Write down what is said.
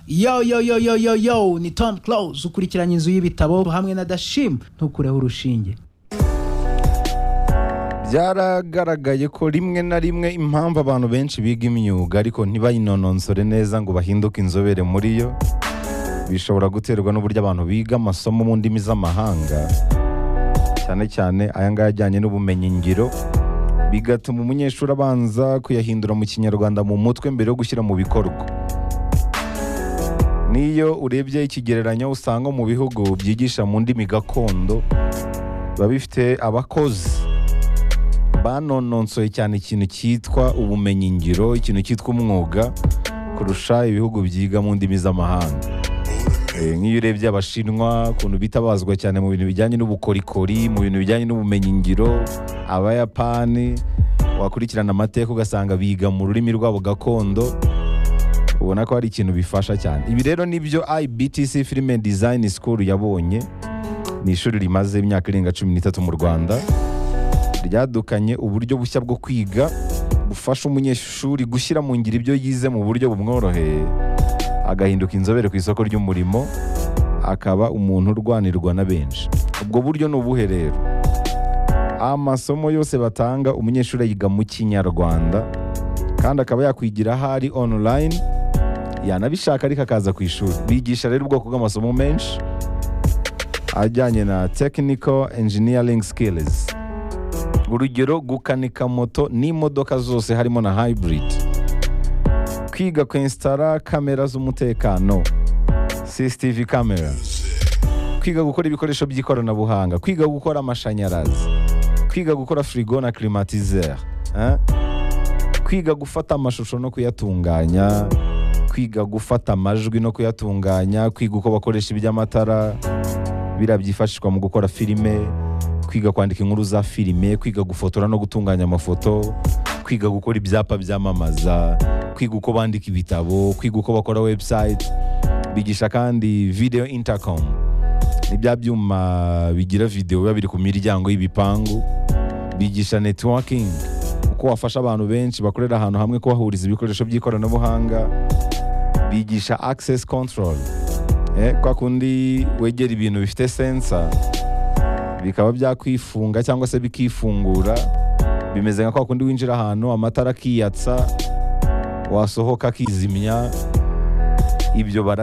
yo yo yo yo yo yo ni tom close ukurikiranye inzu y'ibitabo hamwe na dashim ntukureho urushinge byaragaragaye ko rimwe na rimwe impamvu abantu benshi biga imyuga ariko ntibayinononsore neza ngo bahinduke inzobere muri yo bishobora guterwa n'uburyo abantu biga amasomo mu ndimi z'amahanga cyane cyane aya ngaya ajyanye n'ubumenyingiro bigatuma umunyeshuri abanza kuyahindura mu kinyarwanda mu mutwe mbere yo gushyira mu bikorwa n'iyo urebye ikigereranyo usanga mu bihugu byigisha mu ndimi gakondo biba bifite abakozi banononsoye cyane ikintu cyitwa ubumenyingiro ikintu cyitwa umwuga kurusha ibihugu byiga mu ndimi z'amahanga Eh, nk'iyo urebye abashinwa ukuntu bitabazwa cyane mu bintu bijyanye n'ubukorikori mu bintu bijyanye n'ubumenyingiro abayapani wakurikirana amateka ugasanga biga mu rurimi rwabo gakondo ubona ko hari ikintu bifasha cyane ibi rero nibyo ibtc film and design school yabonye ni ishuri rimaze imyaka irenga cumi n'itatu mu rwanda ryadukanye uburyo bushya bwo kwiga bufasha umunyeshuri gushyira mu ngiro ibyo yize mu buryo bumworoheye agahinduka inzobere ku isoko ry'umurimo akaba umuntu urwanirwa na benshi ubwo buryo ni ubuhe rero amasomo yose batanga umunyeshuri ayiga mu kinyarwanda kandi akaba yakwigira aho ari online yanabishaka ariko akaza ku ishuri bigisha rero ubwoko bw'amasomo menshi ajyanye na technical engineering skills urugero gukanika moto n'imodoka zose harimo na hybrid kwiga kwensitara kamera z'umutekano CCTV kamera kwiga gukora ibikoresho by'ikoranabuhanga kwiga gukora amashanyarazi kwiga gukora firigo na climatiseur eh? kwiga gufata amashusho no kuyatunganya kwiga gufata amajwi no kuyatunganya kwiga uko bakoresha iby'amatara biriya byifashishwa mu gukora filime kwiga kwandika inkuru za filime kwiga gufotora no gutunganya amafoto kwiga gukora ibyapa byamamaza kwiga uko bandika ibitabo kwiga uko bakora website bigisha kandi video intercom ni bya byuma bigira video biba biri ku miryango y'ibipangu bigisha networking uko wafasha abantu benshi bakorera ahantu hamwe kubahuriza ibikoresho by'ikoranabuhanga bigisha access control eh, kwa kundi wegera ibintu bifite sensor bikaba byakwifunga cyangwa se bikifungura bimeze nka kwa kundi winjira ahantu amatara akiyatsa wasohoka akizimya ibyo bara